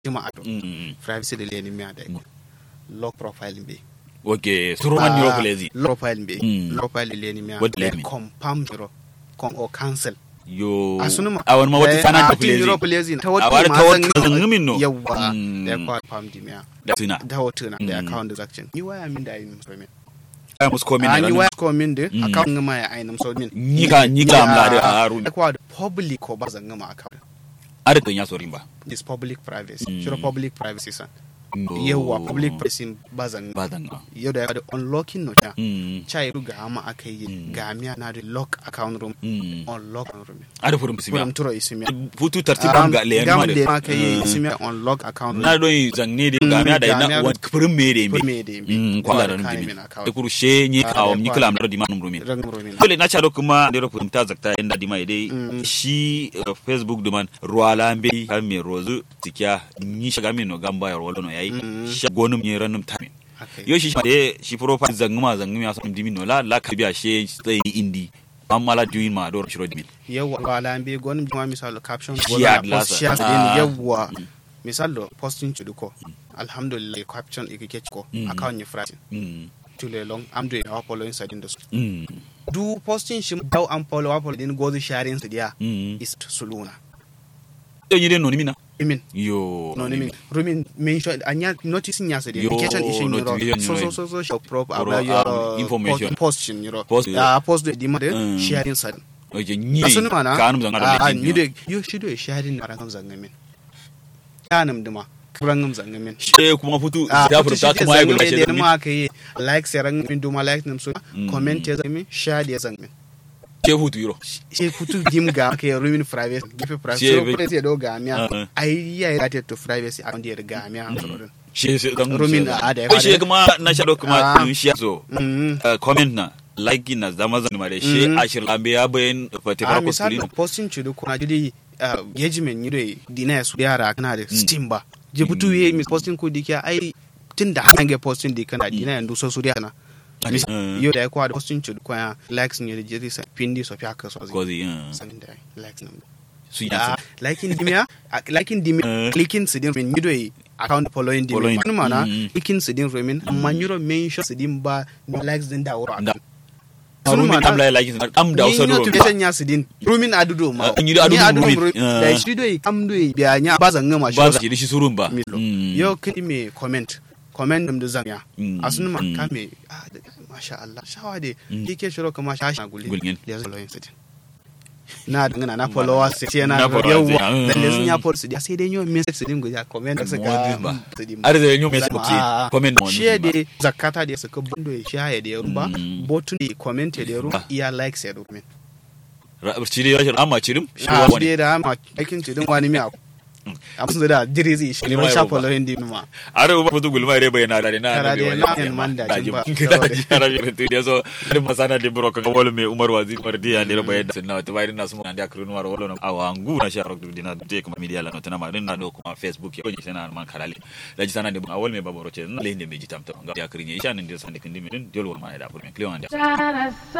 jima ado Mm. privacy de leni mi ada lock profile be ok suruman yoro kulezi lock profile be Mm. lock profile leni mi What leni? confirm jiro kon o cancel yo asunuma a wani ma wata sana ta kulezi kulezi kulezi ta A wata wani ma ta san wata zangumin no yawa Mm. da kwa pam di mi da tuna da wata na da Mm. account transaction ni waya min da yin so min ai musu komi a na ni ranar waya ko min de Mm. account ngama ya ainam so min Nyika- nyika amla da haru. da kwa public ko ba zan ngama account adadin ya sorin ba is public privacy Mm. shiro public privacy san yawa public privacy ba zan ba zan ga yau da da unlocking no cha Mm. cha yi ga ma aka yi Mm. ga miya na da lock account room Mm. unlock account room ada furin bisimiya furam turo isimiya futu tartiban ga leyan gam ma da da aka yi isimiya unlock account na room don yi zanne da ga miya da Mm, ga na miya- wani furin me da Furin mi me da yimbe. Mm, kwala da Wa kane dimi min account. da kuru she ni Ah, kawo da ni kwa- kala amra di manum rumin rangam room dole na chado kuma da rofin ta zakta inda di mai dai Mm. shi uh, facebook duman ruwala mbe kan me rozu tikiya ni shiga min no gamba ya rolo no yayi Mm. shi gonum ne ranum tamin Okay. yo shi shi de shi profile zanguma zanguma ya so dimi no la la ka biya she sai indi amma la duin ma do shiro dimi yawa wala be gon ma misal caption Shi wala ad post lasa. share Ah. din yawa misal do posting chudu ko alhamdulillah caption ikike ko Mm. account ni frati mm tule long am doing our following side in the mm do posting shi daw am follow up din go sharing su dia mm is suluna yo yide no nimina imin yo no ni min rumin mention anya notice nya se Yo, application ishin yoro notification so so yoro. so so show prop Yoro, about your um, information. post- posting yoro Post, ya post the demand Mm. sharing side oje ni asunu mana kanum zangara da a jin ni de yo shi do sharing na ran zanga min kanum duma kurangum zanga min she kuma futu a ta furta ta kuma ya gula shi she da ma ka yi like sai ran min duma like nim so Mm. comment ya zanga min share ya zanga min she futu yiro she futu dim ga ka yi rumin privacy give privacy She so be- privacy do ga miya Uh-uh. ai ya related to privacy account ya ga miya an tsoro she she zan Rumin a da ya ko she fara. kuma na shado kuma Ah. in shi so mm uh, comment na like na zama zan mare she Mm. ashir lambe ya bayan fati a farko misali screen posting chudu kuna jidi engagement yire dina su yara kana da Mm. steam ba je butu ye mis posting ko dikia ai tun da hange posting di kana dina yandu so su na Mis- Mm. yo da kwa da posting chudu kwa likes ni da jiri sa pindi so fiaka so ko zai uh, sanin da likes nam su yi da liking dimia a- liking dimia Mm. clicking sidin min mido yi account following Following. dimia mana Mm. clicking sidin remin amma nyuro mention sidin ba no likes din da wuro Da. Sunu rumin mana- am la like am da ni wasu no ro tuke sanya su din rumin adudo ma Ah, in yi da adudo rumin. da Ah. shi do am do biya nya ba zan ngama ba za shi ki shi surun ba milo Mm. yo kidi me comment comment dum da zanya Mm. asun ma Mm. ka me ah, da- masha Allah shawa de Mm. kike shiro kama shashi na gulli Gulgin. ya zo loyin sitin na dangana na followers sai na Na followers, yawa ah, mm. da lesin ya follow su dia sai dai yo message su din guja comment da Modin suka ba. su din Har da yanyo mai Zama, suke ah, comment mo shi da zakata da suka bundo ya shaye da ya rumba Mm. botun da comment da ya rumba Ah. iya likes ya rumba cire rashin amma cirim shi a wa wani shi da ma aikin ci din wani miya a musu da jiri zai shi Ni ma ne yau sha ba. following din ma are ba futu gulma re bayana da na Kara da da wani na ya yan man da jin ba. kada ji ara bi to dia so ari masana de bro ka wala me umar wazi par dia ne bayan da sunna to bayrin na sumu anda krunu war wala awa angu na sha rok dina de kuma media la notana ma din na do kuma facebook ya onye sana man karale da ji sana de awal me baboro ce na le ne me jitam to ga ya krinye isha ne de sande kindi me din diol wal ma da pour me client Sarasa